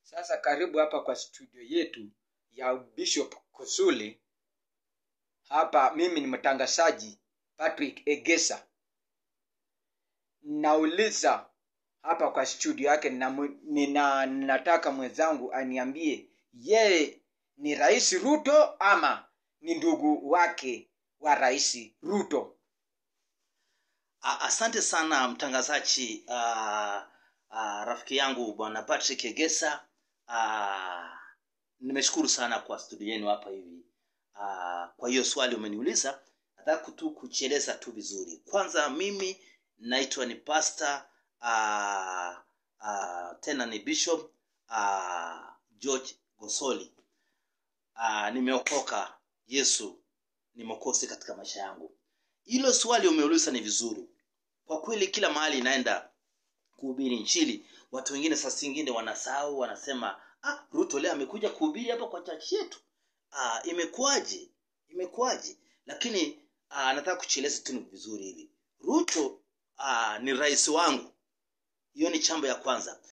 Sasa karibu hapa kwa studio yetu ya Bishop Kusuli. Hapa mimi ni mtangazaji Patrick Egesa. Nauliza hapa kwa studio yake na, nina, nataka mwenzangu aniambie yeye ni Rais Ruto ama ni ndugu wake wa Rais Ruto. A- Asante sana mtangazaji uh, uh, rafiki yangu bwana Patrick Egesa. Uh, nimeshukuru sana kwa studio yenu hapa hivi. Uh, kwa hiyo swali umeniuliza, nataka tu kuchieleza tu vizuri. Kwanza mimi naitwa ni pastor uh, uh, tena ni bishop uh, George Gosoli. Uh, nimeokoka. Yesu ni mwokozi katika maisha yangu. Hilo swali umeuliza ni vizuri kwa kweli kila mahali inaenda kuhubiri nchini watu wengine saa zingine wanasahau wanasema ah, ruto leo amekuja kuhubiri hapa kwa chachi yetu ah, imekuwaje imekuwaje lakini ah, nataka kuchieleza tu ni vizuri hivi ruto ah, ni rais wangu hiyo ni chambo ya kwanza